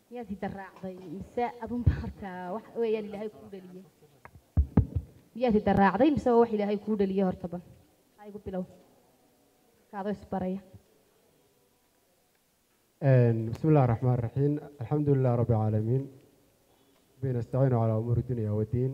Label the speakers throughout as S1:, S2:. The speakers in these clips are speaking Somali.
S1: miyaad hidda raacday mise adunba horta wax weeyaan ilaahay kuu dhaliyey miyaad hidda raacday mise waa wax ilaahay kuu dhaliyey hortaba ha igu bilow kaadoo isbaraya
S2: بسم الله الرحمن الرحيم الحمد لله رب العالمين بنستعين على أمور الدنيا والدين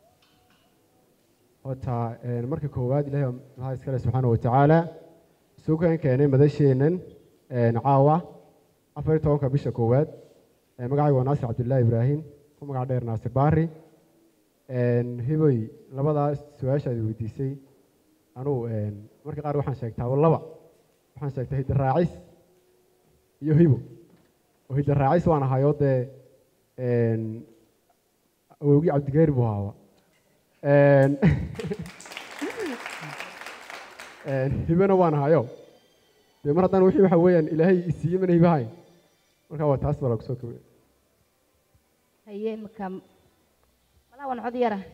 S2: horta marka koowaad ilaahay maxaa iskale subxaana watacaala suukan keenay madasheenan caawa afar iyo tobanka bisha koowaad magacayga waa naasir cabdullaahi ibraahim ku magac dheer naasir baari hiboy labadaas su-aashaad weydiisay anugu marka qaar waxaan sheegtaa laba waxaan sheegtaa hidda raacis iyo hibo oo hidda raacis waan ahayoo dee awowgii cabdigeeri buu ahaaba hibena waan ahayo dee mar haddaan wixii waxa weeyaan ilaahay isiiye mana hibahayn marka waa taas baa lagu soo kobay
S1: haye imika malaa wan cod yara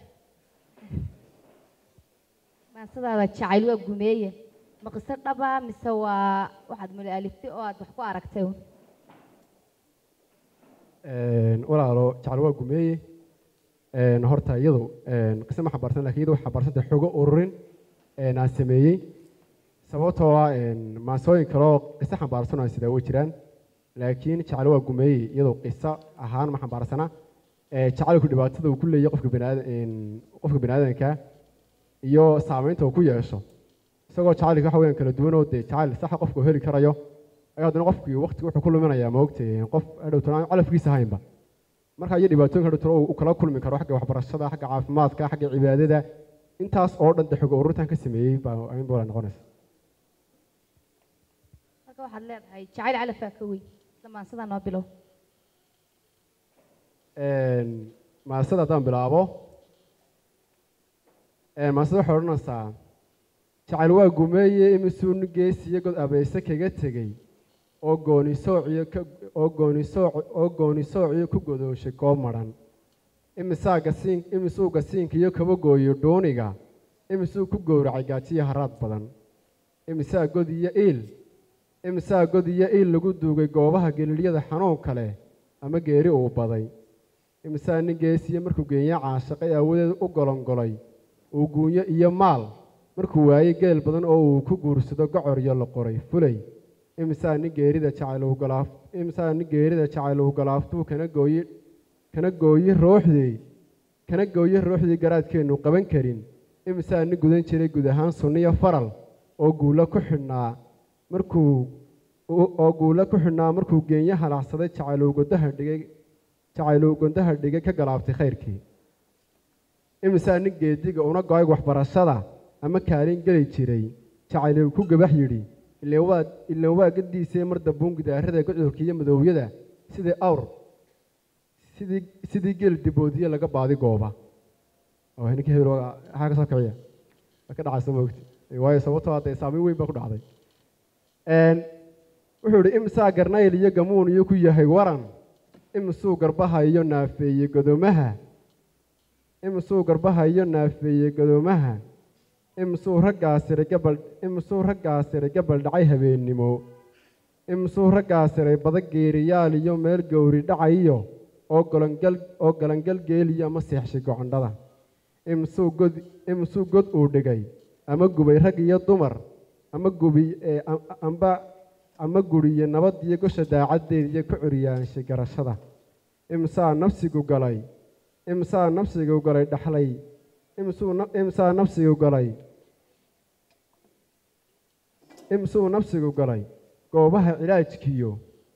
S1: maansadaada jacayl waa gumeeye ma qiso dhaba mise waa waxaad muli aliftay oo aad wax ku aragtay un
S2: walaalo jacayl waa gumeeye horta iyadu qise ma xambaarsan lakin iyadu waxay xambaarsantay xogo ururin aan sameeyey sababtoo ah maansooyin kaloo qiso xambaarsan aan sidaa way jiraan laakiin jacayl waa gumeeyey iyadu qiso ahaan ma xambaarsana jacaylku dhibaatada uu ku leeyahay qofka baniaada qofka bani aadanka iyo saameynta uu ku yeesho isagoo jacaylka waxa weyaan kala duwanoo dee jacayl saxa qofku heli karayo ayaa haddana qofkii waqti wuxuu ku luminayaa maogtay qof adhowtana aan calafkiisa haynba marka iyo dhibaatooyinka dhowtana uu kala kulmi karo xagga waxbarashada xagga caafimaadka xagga cibaadada intaas oo dhan de xogo ururintan ka sameeyey baa amin baa noqonaysa
S1: marka waxaad leedahay jacayl calafaa ka weyn isla maansadaa noo bilow
S2: maasada haddaan bilaabo maasada waxay odhanaysaa jacayl waa gumeeye imisuun geesiyo god abayse kaga tegey oo gooni soociyo ka oo gooni sooc oo gooni soociyo ku godooshay goob madhan imisaa gasiin imisuu gasiinka iyo kaba gooyo dhuuniga imisuu ku gowracay gaajiyo haraad badan imisaa god iyo iil imisaa god iyo iil lagu duugay goobaha gelilyada xanuunka leh ama geeri uu baday imisaa nin geesiyo markuu geenya caashaqay aawadeed u golongolay uu guunyo iyo maal markuu waayey geel badan oo uu ku guursado gocor iyo la qoray fulay imisaa nin geerida jacayluhu galaaf imisaa nin geerida jacayluhu galaaftuu kana gooyi kana gooyi rooxdii kana gooyi rooxdii garaadkeennu qaban karin imisaa nin gudan jiray guud ahaan sunniyo faral oo guulo ku xidhnaa markuu oo guulo ku xidhnaa markuu geenyo halacsaday jacayluhu godaha dhigay jacayluhu gondaha dhigay ka galaaftay khayrkii imisaa nin geediga una go-ay waxbarashada ama kaalin geli jiray jacayluhu ku gabax yidhi ileen waa ileen waa gadiisee mar dambuun gidaarada gocurka iyo madoowyada sidii awr sidii sidii geel diboodiye laga baadi gooba oo ninka hebel waxaa ka soo kiciya waa ka dhacaysa moogti waayo sababtoo hadee saameyn weyn baa ku dhacday wuxuu ihi imisaa garnayl iyo gamuun iyo ku yahay waran imisuu garbaha iyo naafeeye godoomaha imisuu garbaha iyo naafeeye godoomaha imisuu raggaasiray gabal imisuu raggaasiray gabal dhacay habeennimo imisuu raggaasiray bada geeriyaal iyo meel gowri dhacayiyo oo golongal oo galangal geeliyo ama seexshay gocondhada imisuu god imisuu god uu dhigay ama gubay rag iyo dumar ama gubi amba ama guriyo nabad iyo gosha daacaddeed iyo ku curyaanshay garashada imisaa nafsigu galay imisaa nafsigu galay dhaxlay imisuu imisaa nafsigu galay imisuu nafsigu galay goobaha cilaajkiyo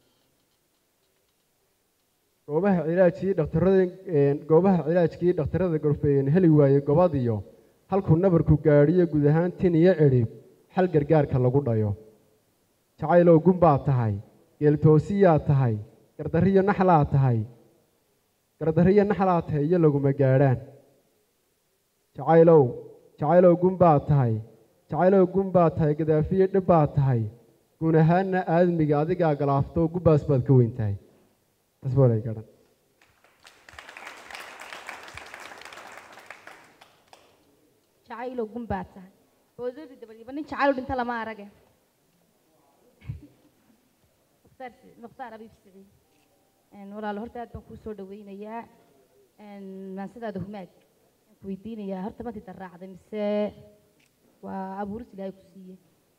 S2: goobaha cilaajkii dhakhtarada goobaha cilaajkii dhakhtarada gorfeeyen heli waaye gobadiyo halkuu nabarku gaadhiyo guud ahaan tin iyo cidhib xal gargaarka lagu dhayo jacaylow gun baad tahay geeltoosiyaa tahay gardarriyo naxlaa tahay gardarriyo naxlaa tahay iyo laguma gaadhaan jacaylow jacaylow gun baad tahay jacaylow gun baad tahay gadaafiyo dhib baad tahay guun ahaanna aadmiga adigaa galaafto gubbaas baad ka weyn tahay taas baa lay garan
S1: jacaylow gun baad tahay boodadi dabadiiba nin jacayl dhinta lama arage mukhtaar mukhtaar abiib siciid Een, walaalo horta aad baan kuu soo dhaweynayaa Een, maansadaada humaag aan ku weydiinayaa horta ma dida raacday mise waa abuuris ilaahay ku siiyey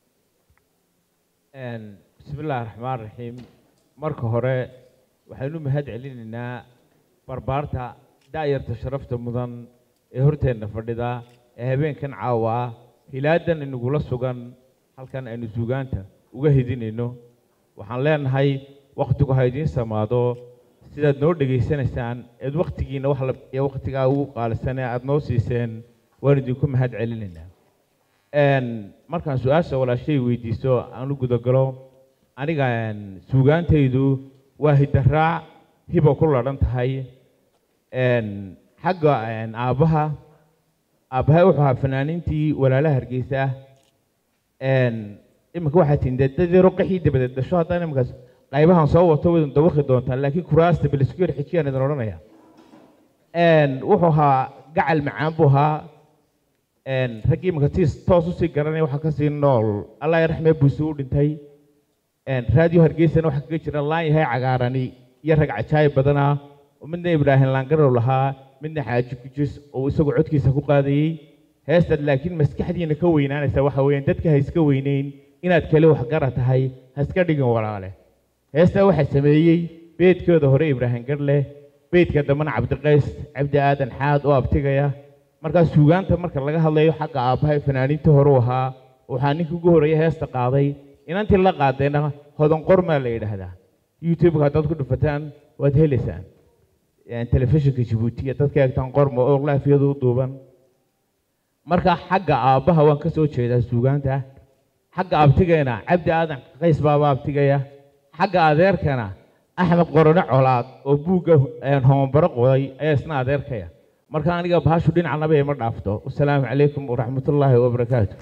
S3: Een, bismillaahi raxmaan raxiim marka hore waxaynu mahad celinaynaa barbaarta da'yarta sharafta mudan ee horteenna fadhida ee habeenkan caawa ah hilaadan inagula sugan halkan aynu suugaanta uga hidinayno waxaan leenahay wakhtigu ha idiin samaado sidaad noo dhegaysanaysaan eed wakhtigiina wax la bixiya wakhtigaa ugu qaalisanee aada noo siiseen waan idinku mahad celinaynaa Een, markaan su-aasha walaashay weydiiso aan u gudagalo aniga een, suugaantaydu waa hidaraac hiba ku ladhan tahay Een, xagga een, aabbaha aabbahay wuxuu ahaa fanaaniintii walaalaha hargeysa Een, iminka waxaa tihin dee dad yaro qaxii dabadeed dhasho haddana iminkaas qaybahan soo wato wadan dawaqi doontaan laakiin kuraasta balisku yar xijiyaan idin odhanaya Een, wuxuu ahaa gacal macaan buu ahaa Een, raggii iminka tiis toos usii garanaya waxaa kasii nool allah yaraxmee buusi u dhintay Een, raadiyo hargeysana waxaa kaga jira laan yahay cagaarani iyo rag cajaayib badana oo midna ibraahim laangarow lahaa midna xaaji kujis oo isagu codkiisa ku qaadayey heestaad laakiin maskaxdiina ka weynaanaysa waxa weeyaan dadka ha iska weyneyn inaad kale waxgara tahay ha iska dhigin walaale heestaa waxaa sameeyey beedkooda hore ibraahim garle beedka dambena cabdiqays cabdi aadan xaad oo abtigaya markaa suugaanta marka laga hadlayo xagga aabbahay fanaaniinta hore u ahaa waxaa ninka ugu horreeya heesta qaaday inantii la qaadayna hodan qormaa la yidhaahdaa youtube-ka haddaad ku dhufataan waad helaysaan Een, telefishinka jabuuti iyo dadka eegtaan qorma oo laafiyadu u duuban marka xagga aabbaha waan ka soo jeedaa suugaanta xagga abtigeena cabdi aadan qays baaba abtigaya xagga adeerkana axmed qorone colaad oo buugga een, hoonbaro qoday ayaa isna adeerkaya marka aniga bahashu dhinacnaba ima dhaafto wasalaamu calaykum waraxmatullaahi wabarakaatu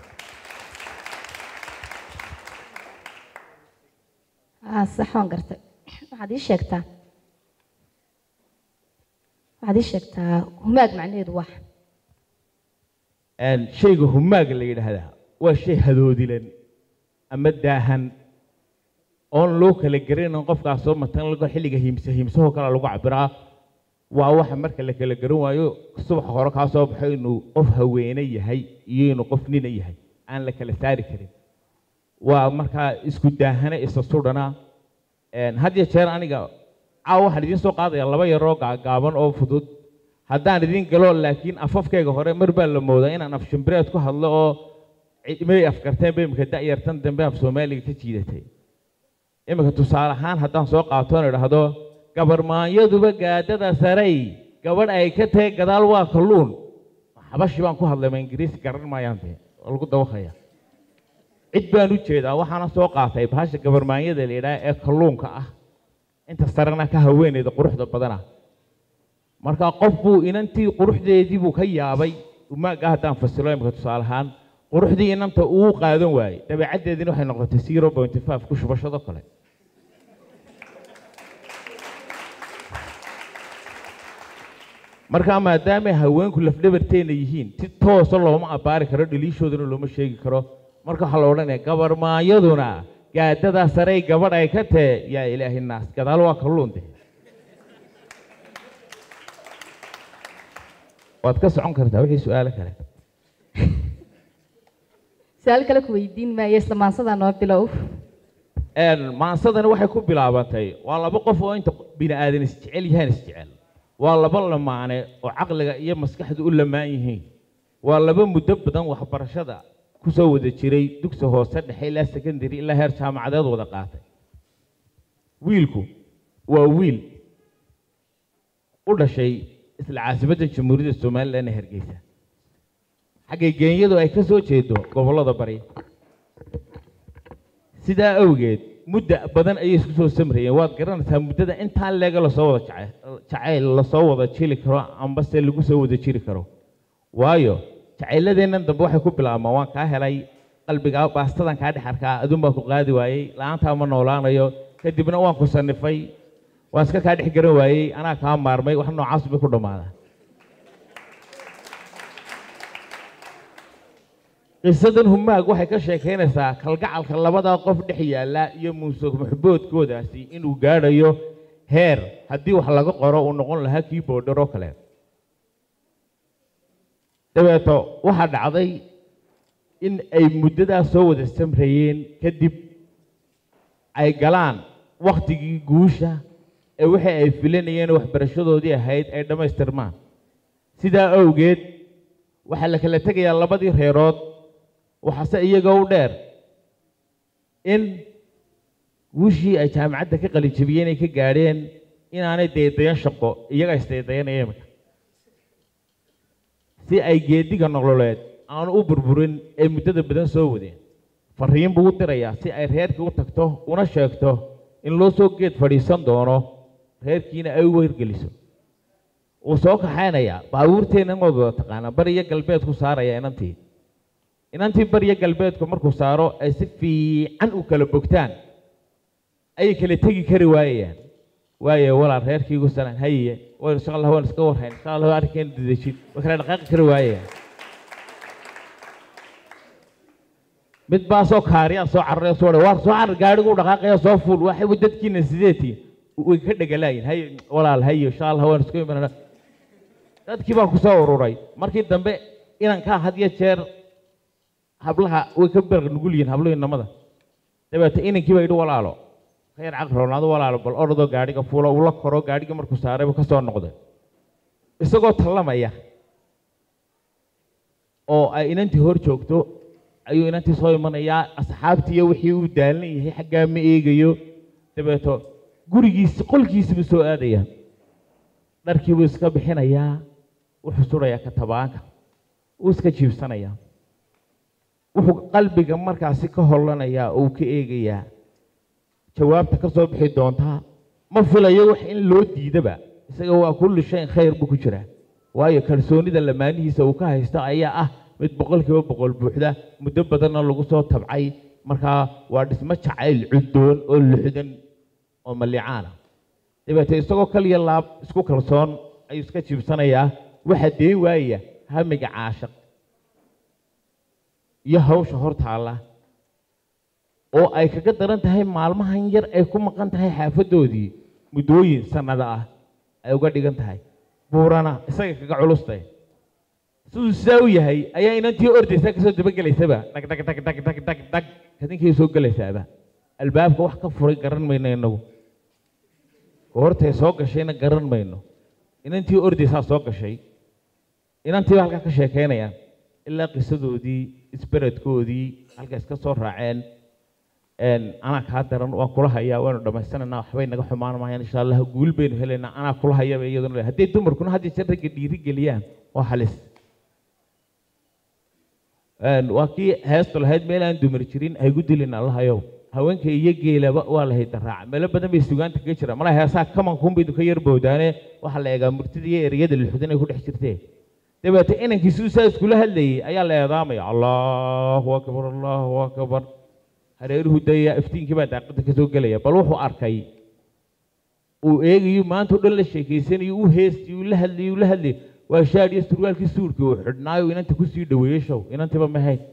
S1: ah sax waan gartay waxaad ii sheegtaa waxaad ii sheegtaa humaag macnaheedu wax
S3: Een, shayga humaaga la yidhaahdaa waa shay hadoodilan ama daahan oon loo kala garanayn qofkaas soo matan lago xilliga hiimsa hiimsahoo kale lagu cabiraa waa waxa marka la kala garan waayo subaxa hore kaa soo baxo inuu qof haweene yahay iyo inuu qof nina yahay aan la kala saari karin waa markaa isku daahane isa sudhana Een, had iyo jeer aniga caawa waxaan idiin soo qaadaya laba yaroo gaagaaban oo fudud haddaan idiin galo laakiin afafkayga hore mar baa la moodaa inaan af shimbireed ku hadlo oo ci- may afkarteen ba imika da'yartan dambe af soomaaliga ka jiidatay imika tusaale ahaan haddaan soo qaato oon idhaahdo gabarmaanyaduba gaadada sarey gabadh ay ka tahay gadaal waa kalluun xabashi baan ku hadlay ma ingiriisi garan maayaan dee waa lagu dawaqaya cid baan u jeedaa waxaana soo qaatay bahasha gabarmaanyada la yidhaha ee kalluunka ah inta sarena ka haweeneyda quruxda badana marka qof buu inantii quruxdeedii buu ka yaabay umaaga haddaan fasilo imika tusaale ahaan quruxdii inanta uu qaadan waayey dabeecaddeediina waxay noqotay zero point five ku shubashado kale marka maadaamay haweenku lafdhabarteena yihiin si toosa looma abbaari karo dhaliishoodana looma sheegi karo marka waxaa la odhanaya gabarmaanyaduna gaadadaa sarey gabadh ay ka tee yaa ilaahay naas gadaal waa kalluun de waad ka socon kartaa wixii su-aalo kale
S1: su-aal kale ku weydiin maayo isla maansadaa noo bilow
S3: Een, maansadani waxay ku bilaabantay waa laba qof oo inta bini aadan isjecel yahaan isjecel waa laba lamaane oo caqliga iyo maskaxdu u lamaan yihiin waa laba muddo badan waxbarashada ku soo wada jiray dugsi hoose dhexe ilaa secondary ilaa heer jaamacadeed wada qaatay wiilku waa wiil u dhashay isla caasimadda jamhuuriyadda somalilan ee hargeysa xaggay geenyadu ay ka soo jeedo gobollada bari sidaa awgeed mudda badan ayay isku soo samrayeen waad garanaysaa muddada intaan leega lasoo wada jace- jacayl lasoo wada jili karo ambase lagu soo wada jiri karo waayo jacayladeennan dambe waxay ku bilaabmaan waan kaa helay qalbigaa baastadan kaa dhex arkaa adun baan ku qaadi waayey la-aantaa ma noolaanayo kadibna waan ku sanifay waan iska kaa dhex garan waayey anaa kaa maarmay wax noocaas bay ku dhammaadaan qisadan humaag waxay ka sheekaynaysaa kalgacalka labadaa qof dhex yaalla iyo muuse muxboodkoodaasi inuu gaadhayo heer haddii wax laga qoro uu noqon lahaa kii boodhar oo kale dabeeto waxaa dhacday in ay muddadaas soo wada samrayeen kadib ay galaan waktigii guusha ee wixii ay filanayeen waxbarashadoodii ahayd ay dhammaystirmaan sidaa awgeed waxaa la kala tegayaa labadii reerood waxaase iyaga u dheer in guushii ay jaamacadda ka qalijabiyeen ay ka gaadheen inaanay daydayan shaqo iyaga isdaydayanaya imika si ay geediga nololeed aanu u burburin ee muddada badan soo wadeen fariin buu u dirayaa si ay reerkii u tagto una sheegto in loo soo geed fadhiisan doono reerkiina ay u weyrgeliso wuu soo kaxaynayaa baabuurteenna waad wada taqaanaa bariyo galbeedku saaraya inantii inantii bariyo galbeedku markuu saaro ay si fiican u kala bogtaan ayay kala tegi kari waayayaan waaye walaal reerkii igu salaan haye waynu insha allah waynu iska warhayn insha allah arrinkeena dedejin way kala dhaqaaqi kari waayayaan mid baa soo kaariyaa soo cararaya soo waar soo carar gaadhigu dhaqaaqaya soo fuul waxay dadkiina sideetii way ka dhegalaayin haye walaal haye insha allah waynu isku imanana dadkii baa ku soo ururay markii dambe inankaa had iyo jeer hablaha way ka berq nugul yihiin habluhu inamada dabeete inankii baa yidhi walaalo khayr caqroonaado walaalo bal orodoo gaadhiga fuulo uu la koro gaadhigii markuu saaray buu ka soo noqday isagoo tallamaya oo ay inantii hor joogto ayuu inantii soo imanayaa asxaabtiiyo wixii uu daalan yahay xaggaa ma eegayo dabeeto gurigiisi qolkiisibuu soo aadaya dharkii buu iska bixinayaa wuxuu surayaa katabaanka wuu iska jiibsanayaa wuxuu qalbiga markaasi ka hollanayaa oo uu ka eegayaa jawaabta ka soo bixi doontaa ma filayo wax in loo diidaba isaga waa kulli shayin khayr buu ku jiraa waayo kalsoonida lamaanihiisa uu ka haysto ayaa ah mid boqolkiiba boqol buuxda muddo badanna lagu soo tabcay markaa waa dhismo jacayl cuddoon oo luxdan oo mallicaana dabeete isagoo kaliya laab isku kalsoon ayuu iska jiibsanayaa waxaa deen waaya hamiga caashaq iyo hawsha hor taalla oo ay kaga daran tahay maalmahan yar ay ku maqan tahay xaafaddoodii muddooyin sannada ah ay uga dhigan tahay buurana isaga kaga culustay siduu sidaa u yahay ayaa inantii ordaysaa kasoo dabagelaysaba dhag dhag dhag dhag dhag dhag dhag kadinkay soo gelaysaaba albaabka wax ka furay garan mayno inagu goortay soo gashayna garan mayno inantii ordaysaa soo gashay inantii baa halkaa ka sheekaynayaan ilaa qisadoodii isberedkoodii halka iska soo raaceen anaa kaa daran waan kula hayaa waanu dhammaysananaa waxbay naga xumaan maayaan insha allah guul baynu helaynaa anaa kula hayaba iyaduna hadday dumarkuna had jeer ragga dhiiri geliyaan waa halis waa kii heestu lahayd meel aan dumar jirin haygu dilin allahayow haweenka iyo geelaba waa lahayd daraaca meelo badan bay sugaanta kaga jiraan mala heesaa kamankuunbay ka yar bowdaane waxaa la eegaa murtida iyo ereyada lixudan ay ku dhex jirtee dabeete inankiisu saa iskula hadlayay ayaa la eedaamaya allahu akbar allahu akbar hareeruhu daya iftiinkii baa daaqada ka soo gelaya bal wuxuu arkay uu eegayo maanta o dhan la sheekaysanayo u heestiy uu la hadlayay uu la hadlayay waa shaadh iyo surwaalkii suurkii uu xidhnaayo inanta kusii dhaweeyey show inantiba mahayd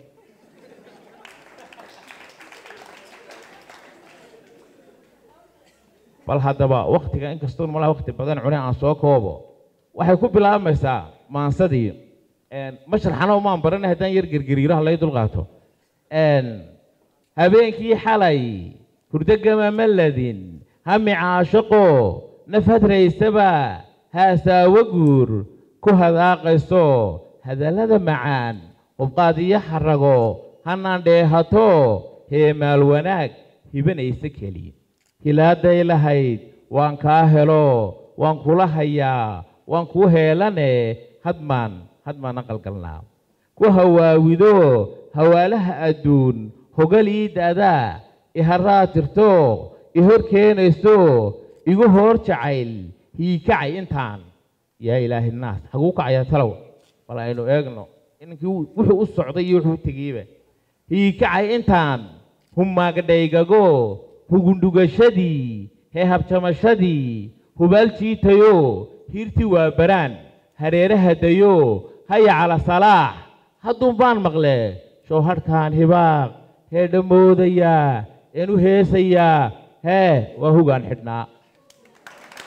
S3: bal haddaba waktiga inkastoon malaha wakti badan cune aan soo koobo waxay ku bilaabmaysaa maansadii mashraxana umaan baranay haddaan yar gergeriiraha lay dulqaato habeenkii xalay hurdogama maladin hami caashaqo naf hadraysaba haasaawo guur ku hadaaqayso hadallada macaan hubqaad iyo xarago hanaan dheehato heemaal wanaag hibanaysa keliya hilaaday lahayd waan kaa helo waan kula hayaa waan kuu heelane hadmaan hadmaan aqalgalnaa ku hawaawido hawaalaha adduun hogal ii da'daa iharaa tirto i hor keenayso igu hoor jacayl hiikacay intaan yaa ilaahi naas haguu kacayaa talow bal aynu eegno inankii wuxuu u socday iyo wuxuu u tegeyba hiikacay intaan humaagadhaygago hugundhugashadii heehabjamashadii hubaal jiitayo hiirtii waa baraan hareeraha dayo haya cala salaax hadduun baan maqle showhadhkaan hibaaq hee dhammoodayaa een u heesayaa hee waa hugaan xidhnaa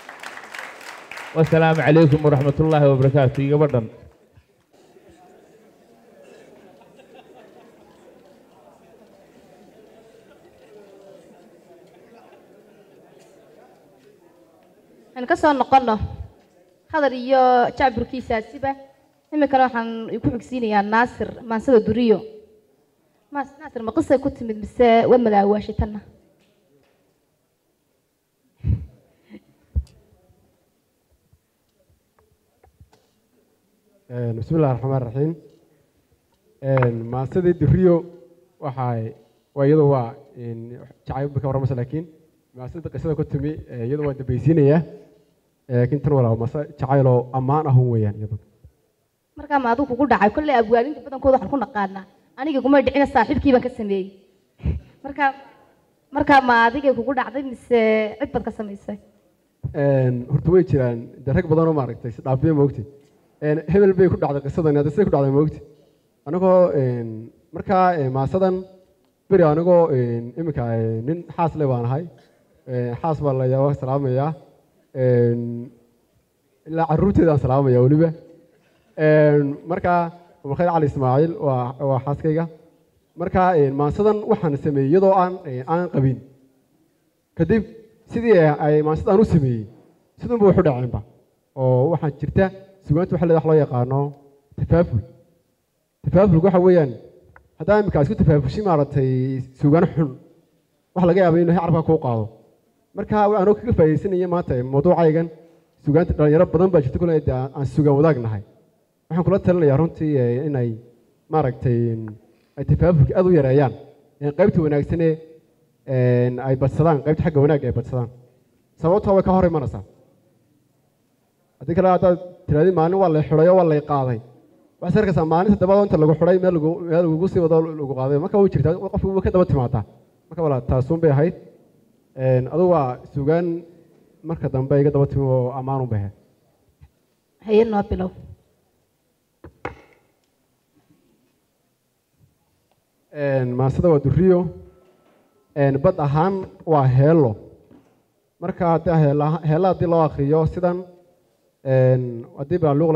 S3: wasalaamu calaykum waraxmat ullaahi wabarakaatu iyo gabadhan
S1: waxaynu ka soo noqono hadal iyo jacburkiisaasiba iminkana waxaan ku xigsiinayaa naasir maansada duriyo Maas- naasir ma qisay ku timid mise waa madaawaashay tanna
S2: bismi illahi raxmaan raxiim maasadii duriyo waxay waa iyadu waa jacayb ka warramasa laakiin maasada qisada ku timi eh, iyadu waa dambaysiinayaa Eh, laakiin tan walaa mase jacayloo ammaan ahun weeyaan iyadu
S1: markaa ma adigu kugu dhacay kolley abwaalinta badankooda waxaan ku naqaanaa aniga kuma dhicina saaxiibkii baan ka sameeyey marka markaa ma adigay kugu dhacday mise cid baad ka samaysay
S2: horta way jiraan de rag badanoo maaragtay si dhaafiya moogti hebel bay ku dhacday qisadan hadda siday ku dhacday moogti anigoo markaa eh, maasadan beri anigoo iminka eh, nin xaas le baan ahay Eh, xaas baa la yaa salaamayaa ilaa caruurteedaan salaamaya weliba markaa umarkhayr cali ismaaciil waa waa xaaskayga markaa maasadan waxaan sameeyey iyadoo aan eh, aan qabin kadib sidii ay maansada aan u sameeyey sidunba waxu dhaceenba oo waxaa jirta sugaanta waxa leedahay wax loo yaqaano tafaaful tafaafulku waxa weeyaan haddaa imika isku tafaafushi maaragtay sugaan xun wax laga yaaba inuu carabka kuu qaado marka anoo kaga faa'iidaysanaya maanta mawduucaygan sugaanta dhalinyaro badan baa jirta kule dee aan sugaan wadaag nahay waxaan kula talinayaa runtii eh, inay maaragtay ay tafaafulka aad u yareeyaan ee qaybta wanaagsane een, ay badsadaan qaybta xagga wanaagga ay badsadaan sababtoo way ka hor imanaysaa haddii kale haddaad tirahdid maalin waa lay xidhay oo waa lay qaaday waxaad arkaysaa maalinta dabadoo inta lagu xidhay meel lagu meel lagugu sii wado lagu qaaday marka way jirtaa qofku way ka daba timaadaa marka wala taasuun bay ahayd Een, adigu waa sugaan marka dambe iga daba timi oo ammaan u bahe
S1: haye noo bilow
S2: maasada waa duriyo Een, bad ahaan waa heelo marka haddii heela heela haddii loo akriyo sidan een, haddii baa luuq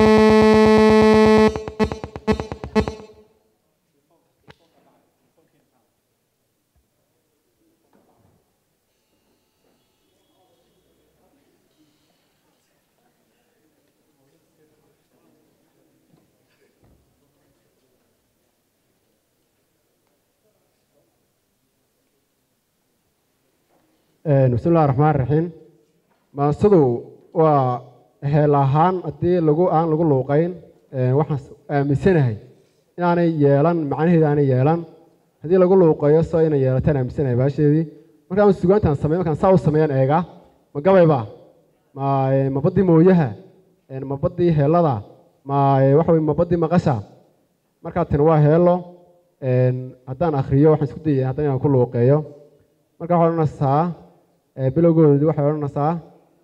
S2: bismi illahi raxmaan raxiim maasadu waa heel ahaan haddii lagu aan lagu luuqayn een, waxaan s- aaminsanahay inaanay yeelan macnaheeda aanay yeelan haddii lagu luuqeeyo soo inay yeelataan aaminsanahay baasheedii markaan sugaantaan samey markaan saa u sameeyaan eega ma gabayba ma eh, ma baddii mooyaha een, ma baddii heelada ma eh, waxa weye ma baddii maqasha markaa tani waa heelo een, haddaan akhriyo waxaan isku dayay haddana inaan ku luuqeeyo marka waxaa odhanaysaa ee bilowgoodii waxay odhanaysaa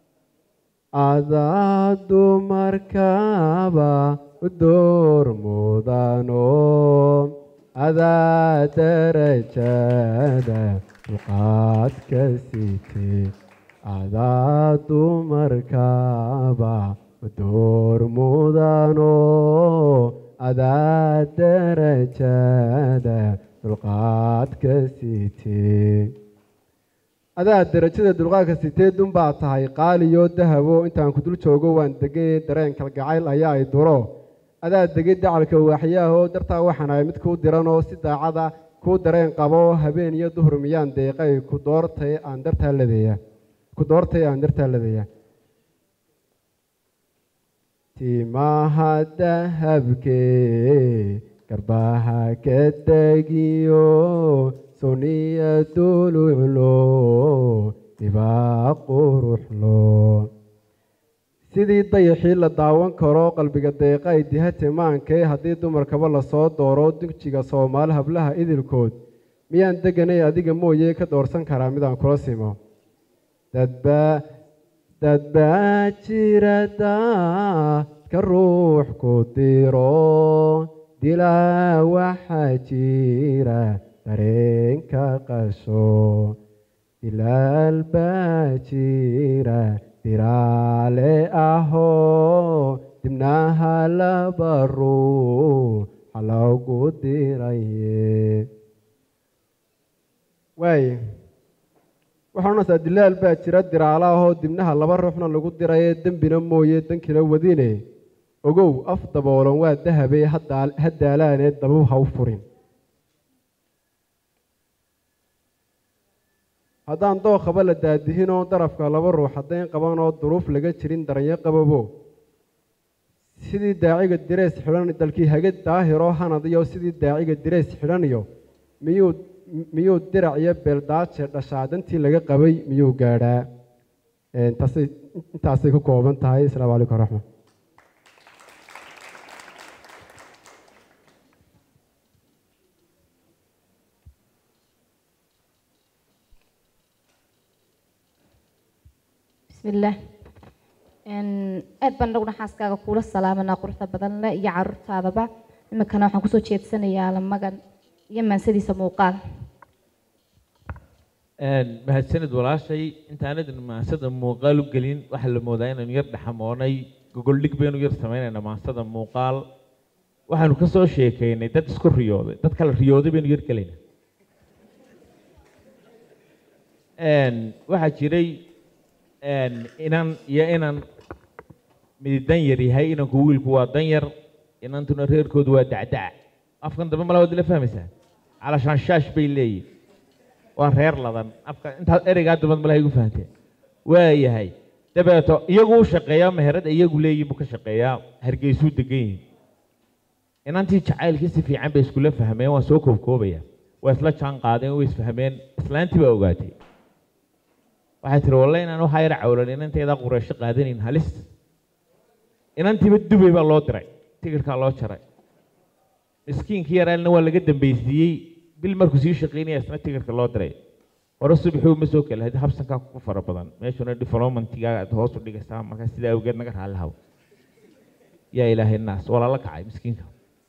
S2: adaa dumarkaba u door mudano adaa darajada dulqaadka sitee adaa dumarkaba u door mudano adaa darajada dulqaadka sitee adaa darajada dulqaadka siteedun baa tahay qaaliyo dahabo intaan ku dul joogo waan degay dareen kalgacayl ayaa ay duro adaa degay dacalka waaxyaahoo dartaa waxaan ahay mid kuu diranoo si daacada kuu dareen qabo habeen iyo duhur miyaan deeqay ku doortay aan dartaa ladeeya ku doortay aan dartaa ladeeya timaha dahabkee garbaha ka degiyo suniya duluclo dibaa quruxlo sidii dayaxii la daawan karo qalbiga deeqay diha timaankee haddii dumarkaba lasoo dooro dugjiga soomaali hablaha idilkood miyaan deganay adiga mooye ka doorsan karaa midaan kula simo dadbaa dadbaa jirada ka ruux ku diro dilaa waxaa jira dareenka qasho dilaal baa jira diraale ahoo dibnaha laba ruux haloogu diraye waaye waxaa odhanaysaa dilaal baa jira diraalo ahoo dibnaha laba ruuxna lagu diraye dembina mooye dankina wadine ogow af daboolan waa dahabee ha daalaanee dabab ha u furin haddaan dookhaba la daadihinoo darafka laba ruux haddayn qabanoo duruuf laga jirin daranyo qababo sidii daaciga direes xidhan dalkii hage daahiroo hanadiyo sidii daaciga direes xidhaniyo miyuu miyuu dirac iyo beeldaaje dhashaa dantii laga qabay miyuu gaadhaa intaasay intaasay ku kooban tahay asalaamu calaykum waraxmat
S1: bismillaah aad baan dhowna xaaskaaga kuula salaamanaa quruxda badan leh iyo caruurtaadaba iminkana waxaan kusoo jeedsanayaa lamagan iyo maansadiisa muuqaal
S3: mahadsanid walaashay intaanadan maansada muuqaal u gelin waxaa la moodaa inaynu yar dhexamoonay gogoldhig baynu yar samaynaynaa maansada muuqaal waxaanu ka soo sheekaynay dad isku riyooday dad kala riyooday baynu yar gelaynaa waxaa jiray inan iyo inan midi dan yar yahay inanku wiilku waa dan yar inantuna reerkoodu waa dacdac afkan dambe mala waad la fahmaysaa calashaan shaash bay leeyihin waa reer ladan afka intaad ereygaa dambad malaha igu fahanteen waa yahay dabeeto iyagu u shaqeeyaa meherada iyagu leeyihin buu ka shaqeeyaa hargeysuu degan yihin inantii jacaylkii si fiican bay iskula fahmeen waa soo koobkoobaya waa isla jaan qaadeen way isfahmeen islaantii baa ogaatay waxay tiri walle inaan waxaa yar cawlan inanteedaa qureysho qaadanayn halis inantiiba dubay baa loo diray tigirkaa loo jaray miskiinkii yaraalna waa laga dambaysiiyey bil markuu sii shaqaynaya isna tigirka loo diray hore subaxuu ma soo kala hadii habsankaa ku fara badan meeshuna developmentiga aad hoos u dhigaysaa markaa sidaa awgeed naga raalli haw yaa ilaahay naas waa lala kacay miskiinka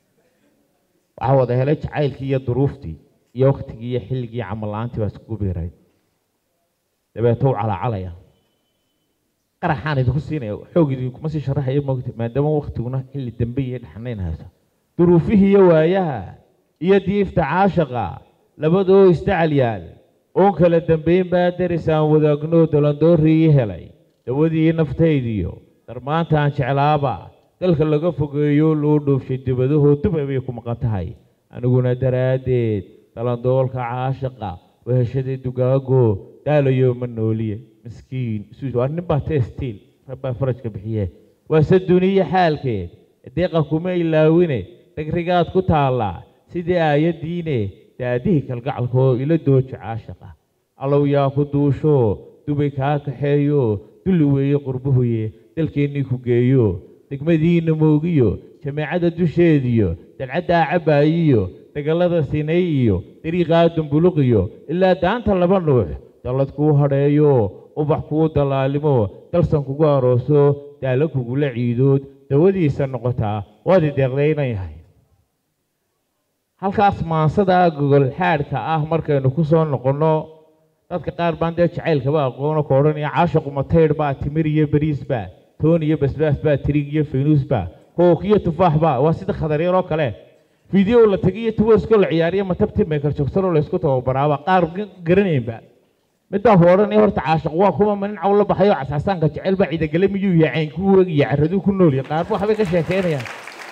S3: waxaa wada helay jacaylkii iyo duruuftii iyo waktigii iyo xilligii iyo camal la-aantii baa iskugu biiray dabeeto u calacalaya qaraxaan idinku siinaya xoog idinkuma sii sharaxayo moogta maadaama waktiguna xilli dambe iyo dhexnayn hayso duruufihii iyo waayaha iyo diifta caashaqa labadoo isdacal yaal oon kala dambayn baa darisaan wadaagno dalandoorrii helay dawadii naftaydiyo darmaanta aan jeclaaba dalka laga fogeeyo loo dhoofshay dibadahoo dubay bay ku maqan tahay aniguna daraaddeed dalandoolka caashaqa weheshadii dugaago daalayo ma nooliye miskiin waa nin baa teestiil rabbaa farajka bixiye waase duniye xaalkeed deeqa kuma ilaawine dhagrigaad ku taallaa sidii aayaddiine daadihii kalgacalkoo ila doojo caashaqa allow yaa ku duusho dubay kaa kaxeeyo dulli weeye qurbuhuye dalkeennii ku geeyo degmadiinna moogiyo jameecada dusheediyo dalcaddaa cabaayiyo dagallada sinay iyo dariiqaa dumbuluqiyo ilaa daanta laba nuux dallad kuu hadheeyo ubax kuu dallaalimo dalsan kugu arooso daalo kugula ciidood dawadiisa noqotaa waad i deeqdaynan yahay halkaas maansadaa gogol xaadhka ah markaynu ku soo noqonno dadka qaar baan dee jacaylkaba aqoono ka odhanaya caashaqu mataydh baa timir iyo beriis baa toon iyo basbaas baa tirig iyo faynuus baa kook iyo tufaax baa waa sida khadaryar oo kale video la tagiyo tuwaskoo la ciyaariyo matabti meykar joogsanoo laysku tababaraaba qaar garanaynba middaa ku odhanaya horta caashaq waa kuma ma nin caw la baxayo cascasaanka jecel baa ciidagale miyuu yahay caynku wagiyo carraduu ku noolya qaarba waxbay ka sheekeynayaan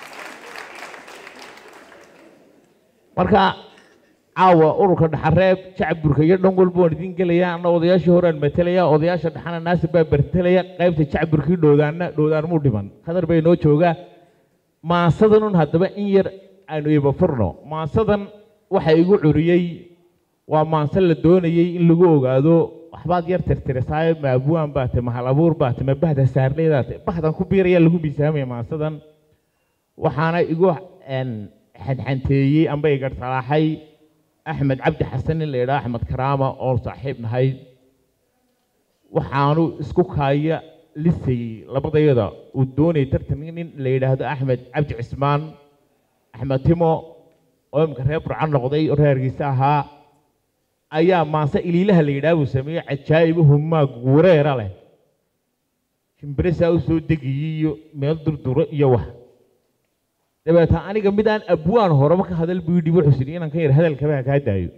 S3: marka caawa ururka dhaxareeb jacburka iyo dhan walba waan idiin gelaya anna odayaashii horaan matalaya odayaasha dhaxana naasir baa bartelaya qaybta jacburkii dhowdaanna dhowdaan muu dhiman khadar bay noo joogaa maasadanun haddaba in yar aanu iba furno maansadan waxa igu curiyey waa maanse la doonayey in lagu ogaado waxbaad yar tirtirisaayo ma abwaan baa te mahal abuur baa te ma bahda saarleydaa te bahdan ku biiraya lagu miisaamaya maansadan waxaana igu xadxanteeyey amba igar salaaxay axmed cabdi xasan in la yidhaha axmed karaama oo saaxiib nahay waxaanu isku kaaya lisayey labadayada uu doonayay tartan nin la yidhaahdo axmed cabdi cismaan axmed timo oo imika reer burcan noqday oo reergiisa ahaa ayaa maanse iliilaha la yidhaha buu sameeyey cajaa'ibo humaag wareera leh shimbirisaa u soo degayay iyo meel durduro iyo wax dabeeta aniga midaan abwaan horeba ka hadal buu yidhi wuxuu sidhi inaan ka yar hadalkaba kaa daayo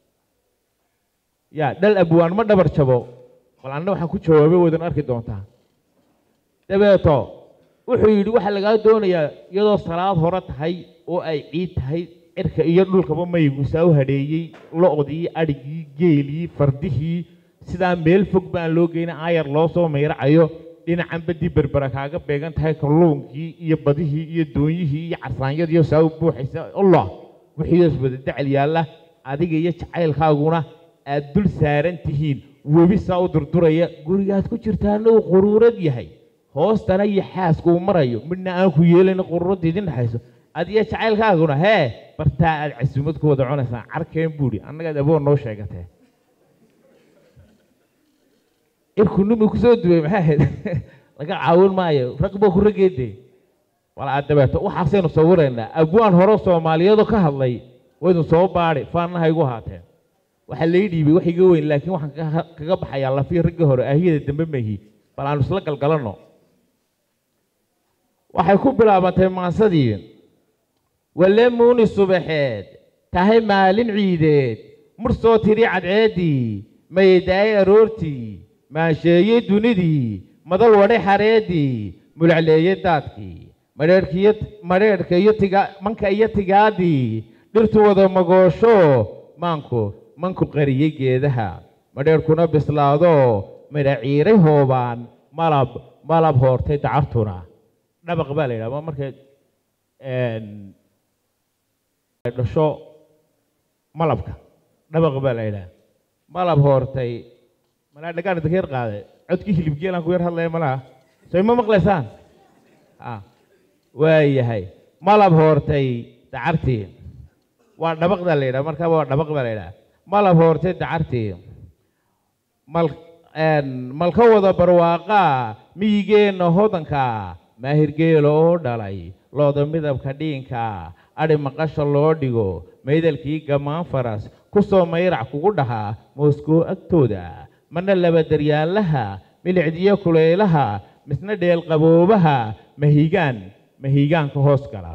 S3: ya dhal abwaan ma dhabar jabo bal anna waxaan ku jawaabay wadan arki doontaa dabeeto wuxuu yidhi waxaa lagaa doonayaa iyadoo salaad hore tahay oo ay ciid tahay cirka iyo dhulkaba maygusaa u hadheeyey lo-dii adhigii geelii fardihii sidaa meel fog baan loo geyna aayar loo soo mayracayo dhinacan badii berbera kaaga beegan tahay kalluunkii iyo badihii iyo doonyihii iyo carsaanyadiiyo saa u buuxaysa allah wixiidaas wada dacal yaalla adiga iyo jacaylkaaguna aad dul saaran tihiin webi saa u durduraya gurigaad ku jirtaana uu quruurad yahay hoostana iyo xaaska uu marayo midna aan ku yeelayna quruuradda idin dhexayso adiyo jacaylkaaguna hee bartaa aad casuumad ku wada cunaysaan carkeen buuri annagaad aboon noo sheegatee irkunimi kusoo duway maxay ahayd laga caawin maayo rag baa ku rageede wala aad dabeeto waxaasaynu sawiraynaa abwaan hore soomaaliyeedoo ka hadlay waynu soo baadhi faannaha igu haateen waxaa lay dhiibay wax iga weyn laakiin waxaan kaga- kaga baxayaa lafii raggii hore ahiyada dambe mahi bal aanu isla galgalanno waxay ku bilaabantay maansadii walle muuni subaxeed tahay maalin ciideed mur soo tiri cadceeddii maydaay aroortii maansheeye dunidii madal wadhay xareeddii mulacleeye daadkii madheerhkiyo madheerhka iyo tiga manka iyo tigaadii dhirtu wada magoosho maanku manku qariyey geedaha madheerhkuna bislaado midhaciiray hoobaan malab malab hoortay dacartuna dhabaq baa la yidhaha markay dhasho malabka dhabaq baa la yidhaha malab hoortay malaa dhagaan idinka yar qaade codkii hilibgeelaan ku yar hadlaya malaha soo ima maqlaysaan a waayahay malab hoortay dacartii waa dhabaqdaa la yidhaha markaaba waa dhabaq baa la yidhaha malab hoortay dacartii mal malka wada barwaaqaa miyigeenna hodanka maahirgeelo oo dhalay looda midabka dhiinka adhi maqasha loo dhigo maydalkii gammaan faras ku soo mayrac kugu dhahaa mooskow agtooda marna laba daryaalaha milicdiyo kulaylaha misna dheel qaboobaha mahigaan mahigaanka hoos gala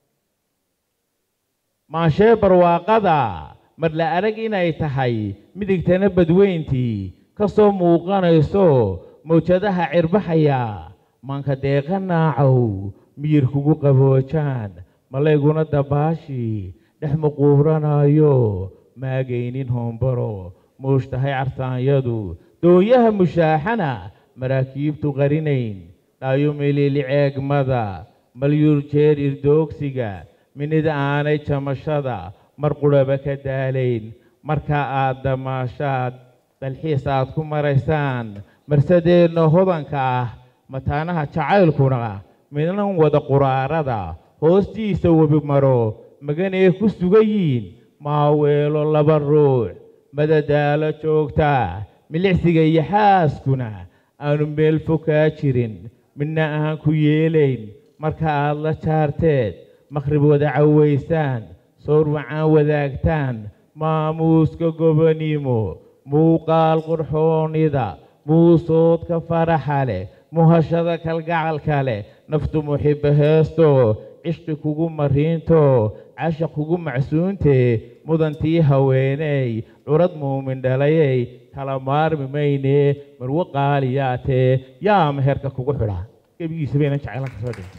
S3: maashee barwaaqada mar la arag inay tahay midigtana badweyntii ka soo muuqanayso mawjadaha cirbaxaya maanka deeqa naacow miyir kugu qaboojaan malayguna dabaashii dhex muquuranayo maagaynin hoombaro muushtahay cartaanyadu doonyaha mushaaxana maraakiibtu qarinayn dhaayo melili ceegmada malyuur jeer irdoogsiga minida aanay jamashada mar qurhaba ka daalayn marka aad damaashaad dalxiis aad ku maraysaan marsadeenna hodanka ah mataanaha jacaylkuna midnan wada quraarada hoostiisa webi maro maganee ku sugayiin maaweelo laba ruux madadaalo joogta milicsiga iyo xaaskuna aanu meel fokaa jirin midna aan ku yeelayn marka aad la jaarteed makhrib wada cawaysaan sowr macaan wadaagtaan maamuuska gobonimo muuqaal qurxoonida muusoodka faraxa leh muhashada kalgacalka leh naftu muxibo heesto cishqi kugu mariinto cashaq kugu macsuuntee mudantii haweeney curad muumin dhalayey kala maarmi maynee marwo qaaliyaatee yaa meherka kugu xidha gebigiisa baynan jeclan kasoo dhigin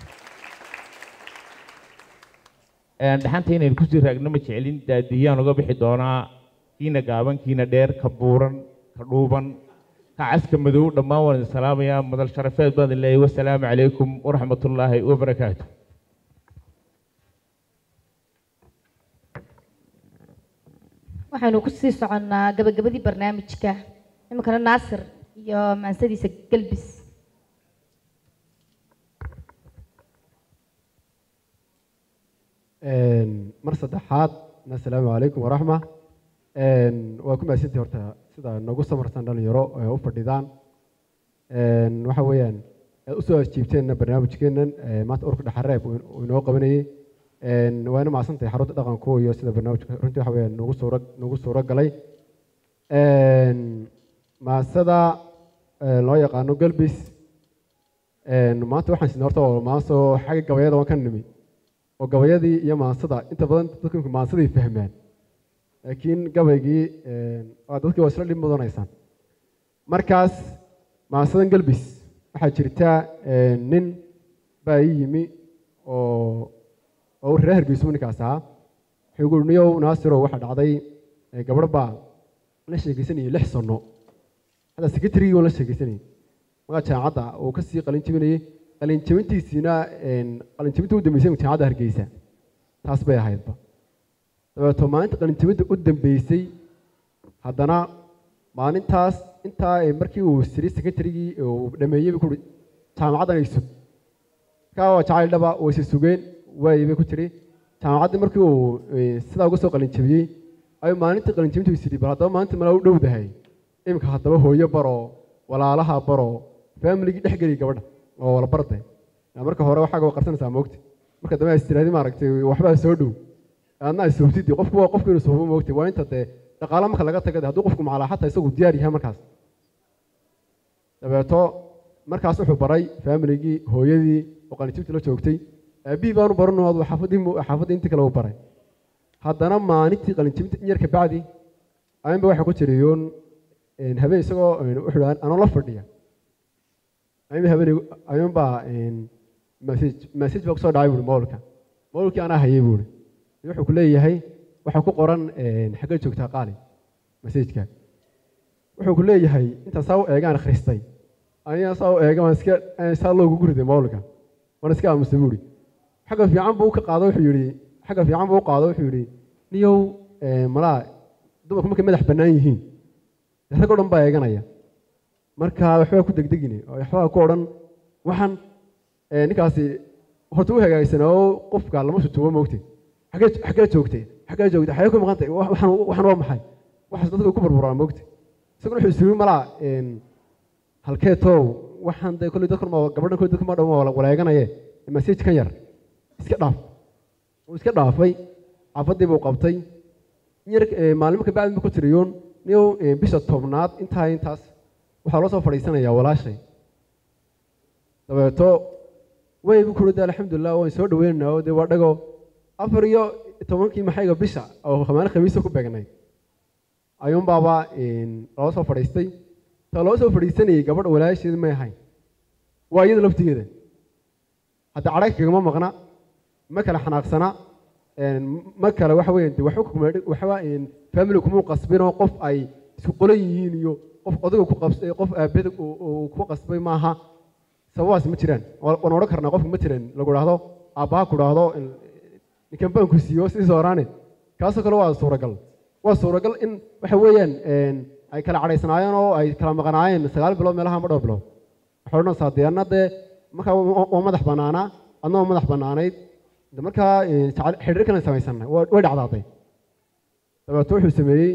S3: dhaxanta inaynu kusii raagno ma jecelin daadiyaan uga bixi doonaa kiina gaaban kiina dheer ka buuran ka dhuuban ka caska madow dhammaan waan idin salaamayaa madal sharafeed baan idin leeyahay wasalaamu calaykum waraxmat ullaahi wabarakaatu
S1: waxaynu kusii soconnaa gabagabadii barnaamijka iminkana naasir iyo maansadiisa gelbis
S2: mar saddexaad assalaamu calaykum waraxma waa ku mahadsantii horta sida nagu samarsan dhalinyaro ee u fadhidaan waxa weeyaan aad usoo ajiibteenna barnaamijkeennan maanta urka dhaxareeb uu inoo qabanayey waana macsantahay xarunta dhaqanku iyo sida barnaamijka runtii waxa weeyaan nagu suura nagu suuro galay maasada loo yaqaano galbis een, maanta waxaan sidnay horta oo maansoo xagga gabayada waan ka nimi oo gabayadii iyo maansada inta badan dadku imika maansaday fahmaan laakiin gabaygii een, waa dadkii waa isla dhib mudanaysaan markaas maansadan galbis waxaa jirta een, nin baa ii yimi oo oo reer hargeysu ninkaas ahaa wuxuu gu niyow naasirow waxaa dhacday ee, gabadh baa la sheekaysanayay lix sano hadda secretarygii waan la sheekaysanayay magaa jaamacadda uu ka sii qalin jebinayay qalin jebintiisiina een, qalin jebinta u dambeysay jaamacadda hargeysa taas bay ahaydba dabeeto maalinta qalin jebinta u dambeysay haddana maalintaas intaa ee markii uu siray secretarygii uu dhameeyey bay ku uri jaamacaddan ay sug markaa waa jacayl dhaba wayse sugeen waayey bay ku tiri jaamacaddii markii uu eh, sidaa uga soo qalin jebiyey ayuu maalintii qalin jebinta is bal haddaba maalinta malaa u dhowdahay iminka haddaba hooyo baro walaalaha baro faamiligii dhex geliy gabadha oo wala barde Yaa marka hore waxaaga waa qarsanaysaa moogta marka dambe is tiraadi maaragtay waxbaa soo dhow aadna ay soobtidii qofku waa qofku inuu soobo moogtay waa inta dee dhaqaale marka laga taga dee hadduu qofku macalaa xataa isagu diyaar yahay markaas dabeeto markaas wuxuu baray faamiligii hooyadii oo qalinjibtii la joogtay aabihii baanu barano adu xaafadii mu- xaafaddii intii kale u baray haddana maalintii qalinjibinta in yar kabacdi ayunba waxaa ku jirayoon een, habeen isagoo een, wuxuu dhaha anoo la fadhiya ayunba habeen ayunbaa message message baa kusoo dhacay buuri mawlka mawlkii anaa hayay buuri wuxuu ku leeyahay waxaa ku qoran een, xaggee joogtaa qaali messageka wuxuu ku leeyahay intaan saa u eegaan akhristay aniga saa u eega waan iska aan saa loogu guriday mawlka waan iska aamusay buuri xagga fiican buu ka qaado wuxuu yidhi xagga fiican buu u qaado wuxuu yidhi niyow ee, malaa dumarku markay madax bannaan yihiin dee rag oo dhan baa eeganaya marka waxbaa ku degdegine oo waxbaa ku odhan waxaan ee, ninkaasi horta u hagaagsanaa oo qofka lama shutuubo moogtay xaggee xaggee joogtay xaggee joogtay xaggee ku maqantay Wa- waxaan waxaan waa maxay waxaas dadka ku burburaan moogtay isaguna wuxuu isugu malaa een, halkee toow waxaan dee kolley dadkan ma gabadhan kolley dadkan ma dhan waa waleeganaye message kan yar iska dhaaf wuu iska dhaafay xaafaddii buu qabtay in yar ee, maalmo ka bacdi buu ku tiriyoon niyow ee, bisha tobnaad intaa intaas waxaa loo soo fadhiisanayaa walaashay dabeeto way bu kuri de alxamdulilah waan soo dhaweynaynaa oo dee waa dhago afar iyo tobankii maxayga bisha oo maalin khamiisa ku beegnay ayuun baaba een, loo soo fadhiistay ta loo soo fadhiisanayay gabadh walaasheed may ahayn waa iyada laftigeeda hadda cadhag kagama maqna ma kale xanaaqsana een, ma kale waxa weeyaan de waxba kuma waxba een, family kuma qasbinoo qof ay isku qolan yihiin iyo qof odayga ku qabs ee qof aabada uu uu ku qasbay maaha sababaas ma jiraan Waa- waan odhan karnaa qofka ma jiran lagu dhahdo aabbaha ku dhahdo in- ninkan baan ku siiyo sidii sooraane kaasoo kale waa suuragal waa suuragal in waxa weeyaan een, ay kala cadhaysnaayeen oo ay kala maqnaayeen sagaal bilood meelaha ama dhowr bilood waxay odhanaysaa dee anna dee markaa waa waa madax bannaanaa adna waa madax bannaanayd de markaa een, jacayl- xidhiir kale samaysanay waa- way dhacdaaday dabeeto wuxuu sameeyey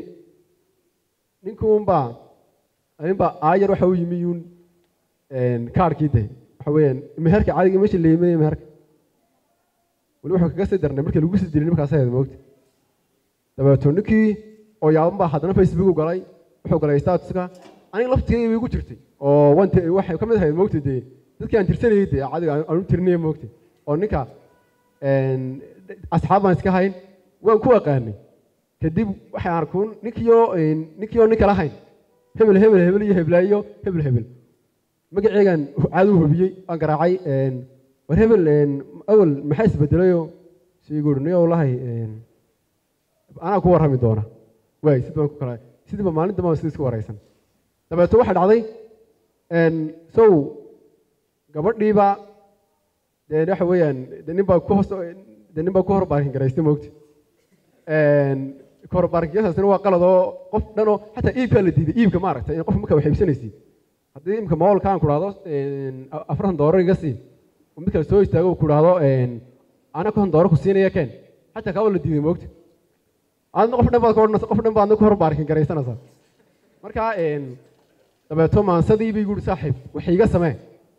S2: ninkuunbaa ninbaa aayar waxa u yimi yuun een, kaarhkii de waxa weeyaan meherka caadiga meesha la yiminaya meherka weli wuxuu kaga sii darnay markii lagu sii dilay markaas ahayd moogta dabeeto ninkii oo yaaban baa haddana facebook u galay wuxuu galay statuska aniga laftigeyga bay igu jirtay oo waan te- waxay ka mid ahayd moogta dee dadkii aan tirsanayay dee caadiga aan- aan u tirinaya moogta oo ninka een, asxaab baan iska hayn waan ku aqaanay kadib waxay arkuun ninkiioo een, ninkiioo nin kala hayn hebel hebel hebel iyo heblaayo hebel hebel magaceegan caadi u hubiyey waan garaacay een, war hebel een, awel maxaa isbedelayoo siiguuri niyow lahay een, anaa ku warrami doona waay sid baan ku kala sidiiba maalin dambe sida isku waraysan dabeeto waxaa dhacday een, sow gabadhiiba dee waxa weeyaan de nin baa ku hoos de nin baa ku hor baarin garaystay moogti ka hor baarinkiyasaasina waa qalad oo qof dhan oo xataa iibkaa la diiday iibka maaragtay in qof markaa wax iibsanaysid haddii imka moolka aan ku dhahdo afartan doolar iga sii oo mid kale soo istaago uu ku dhahdo ana konton doolar ku siinaya keen xataa kaa waa la diiday moogti adna qof dhan baad ka odhanaysa qof dhan baad adna ku hor baarkin garaysanaysaa marka dabeeto maansadii bay guuri saaxiib wax iga samee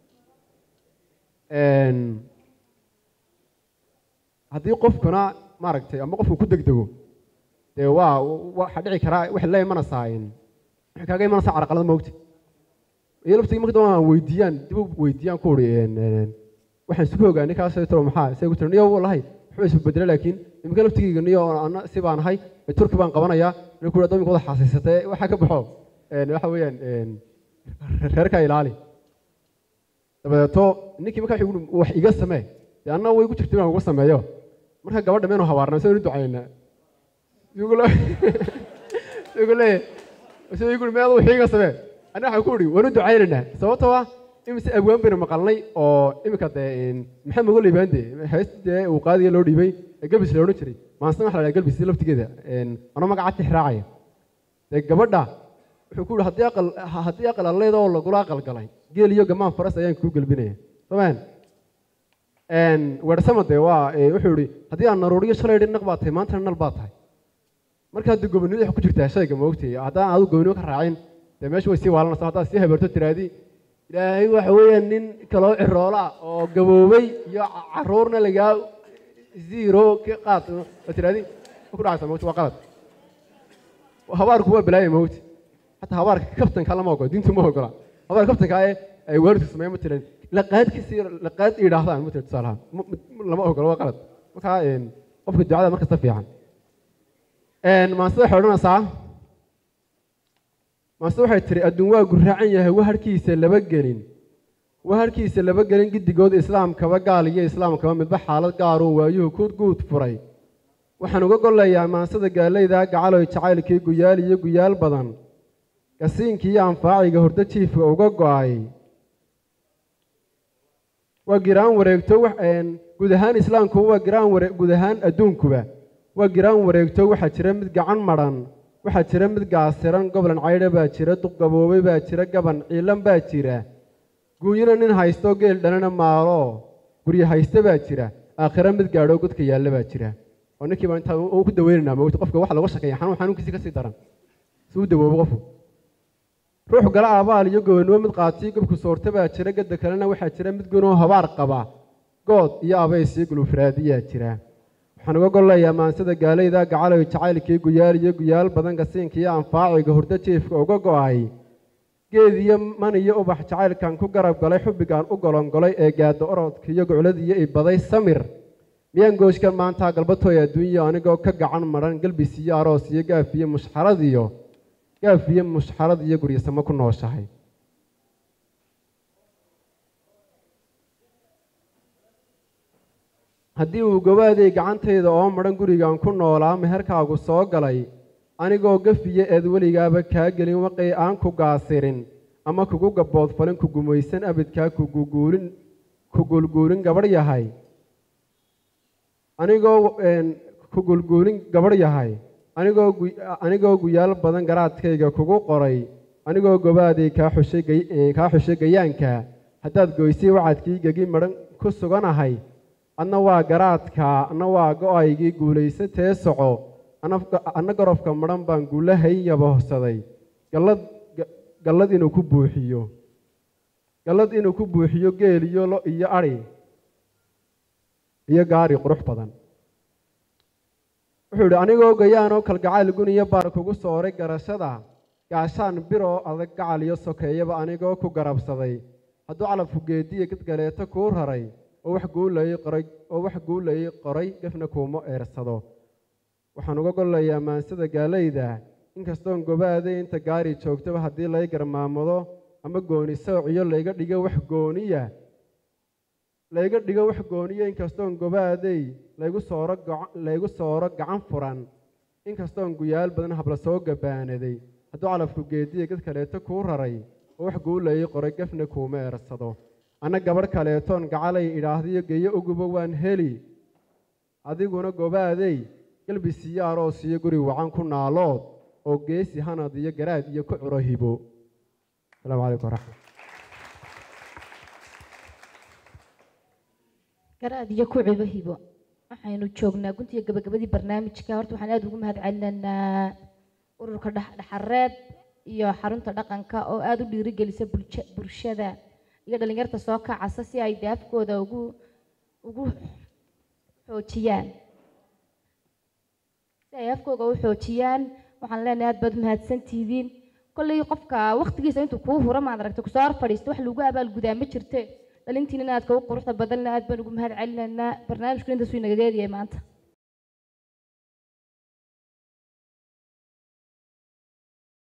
S2: haddii qofkuna maaragtay ama qofku ku degdego dee waa waxaa dhici karaa waxay la imanaysaa waxay kaaga imanaysaa carqalada moogta iyo laftigii marka dambe aan weydiiyaan dib u weydiiyaan ku uri waxaan isugu ogaanay kaas tiro maxaa isaga ku tiri niyo wallahi wuxuu isbeddelay laakiin iminka laftigeyga niyo ana si baan ahay turki baan qabanayaa nin ku dhaha wada xaasiisatee waxaa ka baxo waxa weeyaan reerka ilaali dabadeeto ninkii markaa wuxuu yidhi, wax iga samee dee anna way ku jirtay baan uga sameeyo marka gabadha meenu habaarnaa soo ducaynaa igu leeyahay soo igu meed wax iga samee anna waxaan ku idhi waanu ducaynaynaa sababtoo ah imise abwaan baynu maqalnay oo iminka dee maxamed uga liibaande heest dee uu qaadiga loo dhiibay ee galbis la odhan jiray maansan waxa la dhaha galbis laftigeeda anoo magaca tixraacaya dee gabadha wuxuu ku yidhi haddii aqal haddii aqal alleeda oo lagula aqal galay geel iyo gamaan faras ayaan kuu gelbinaya somaan weersama dee waa ee, wuxuu yidhi haddii aan naruuriyo shalay dhi naq baa tahay maantana nal baa tahay marka haddii gobonimada wax ku jirtaa shayga maogtay haddaan aadu gobonimo ka raacin dee meesha way sii waalanaysaa haddaad sii habeerto tiraadi ilaahay waxa weeyaan nin kaloo ciroola oo gaboobay iyo ca- caruurna lagaa zero ka qaad oo tiraadi ma ku dhacaysa maogta waa qalad habaarku waa balaaya maogta حتى هبارك كابتن كلام اوغو دينتو ما اوغلا هبارك كابتن كاي اي وارد سمي مثلا لقاد كثير لقاد يراهدان مثلا تصالها لما اوغلا waa qalad marka een qofka ducada marka si fiican een ma sida xoranaysaa ma sida waxay tiri adduun waa guraacan yahay waharkiisa laba gelin waharkiisa laba gelin gidigood islaamkaba gaal iyo islaamkaba midba xaalad gaar oo waayuhu ku guud furay waxaan uga golayaa maansada gaalayda gacaloy jacaylkii guyaal iyo guyaal badan gasiinkii iyo anfaaciga hurdo jiifka uga go'ay waa giraan wareegto wax een guud ahaan islaamku waa giraan ware guud ahaan adduunkuba waa giraan wareegto waxaa jira mid gacan madhan waxaa jira mid gaasiran goblan caydha baa jira duq gaboobay baa jira gaban ciilan baa jira guunyina nin haysto geel dhalana maalo guryo hayste baa jira aakhira mid gaadho godka yaalla baa jira oo ninkii baa intaa u ku daweynaynaa mogta qofka waxa lagu shaqeeya xanuun xanuunkiisi kasii daran si u dawoobo qofku ruux gala abaal iyo gobanimo mid qaatiyo gobku soorta baa jira gadda kalena waxaa jira mid gunoo habaar qaba good iyo abays iyo gulufraadiyaa jira waxaan uga gollayaa maansada gaalayda gacaloy jacaylkii guyaal iyo guyaal badan gasiinka iyo anfaaciga hurdo jiifka uga go'ay geed iyo man iyo ubax jacaylkan ku garab galay xubbigaan u golongolay ee gaadda orodka iyo goclad iyo ibaday samir miyaan gooshkan maanta galbatooy adduunyo anigoo ka gacan madhan galbis iyo aroos iyo gaaf iyo mushxarad iyo gaaf iyo mushxarad iyo guryasamo ku nooshahay haddii uu gobaaday gacantayda oo madhan gurigan ku noolaa meherkaagu soo galay anigoo gafiyo eed weligaaba kaa gelin waqay aan ku gaasirin ama kugu gaboodfalin ku gumaysan abidkaa kuguguulin ku gulguulin gabadh yahay anigoo een, ku gulguulin gabadh yahay anigoo gu- anigoo guyaal badan garaadkayga kugu qoray anigoo gobaaday kaa xushay gay- ee, kaa xushay gayaanka haddaad goysay wacadkii gegi madhan ku suganahay adna waa garaadka adna waa go-aygii guulaysatee soco ana- anna garofka madhan baan guulahay yabohsaday gallad ga- gallad inuu ku buuxiyo gallad inuu ku buuxiyo geel iyo lo iyo adhi iyo gaari qurux badan wuxuu idhi anigoo gayaanoo kalgacayl gun iyo baar kugu sooray garashada gaashaan biroo adag gacal iyo sokeeyaba anigoo ku garabsaday hadduu calafku geediya gadgaleeto kuu raray oo wax guulayay qoray oo wax guulayay qoray gafna kuuma eersado waxaan uga gollayaa maansada gaalayda inkastoon gobaaday inta gaari joogtaba haddii lay garmaamado ama gooni soociyo layga dhigo wax gooniya layga dhigo wax gooniya inkastoon gobaaday laygu sooro gaca- laygu sooro gacan furan inkastoon guyaal badan habla soo gabaanaday hadduu calafku geediya gad kaleeto kuu raray oo wax guulayay qoray gafna kuuma eersado anna gabadh kaleetoon gacalay idhaahdiyo geeyo uguba waan heli adiguna gobaaday galbis iyo aroos iyo guri wacan ku naalood oo geesi hanad iyo garaad iyo ku curo hibo asalaamu calaykum waraxmat
S1: garaad iyo ku cibo hibo waxaynu joognaa guntiga gabagabadii barnaamijka horta waxaan aada ugu mahad celinaynaa ururka dhex- dhexareeb iyo xarunta dhaqanka oo aada u dhiirigelisa bulsha- bulshada iyo dhalinyarta soo kacasa si ay daafkooda ugu ugu xoojiyaan si ay afkooga u xoojiyaan waxaan leenahay aad baad mahadsantihiin kolley qofka waqtigiisa intuu kuu hura maad aragta kusoo hor fadhiista wax lagu abaalgudaa ma jirte dhalintiina aad kagu quruxda badanna aad baan ugu mahad celinaynaa barnaamijku intaasuu inagaga eedyahay maanta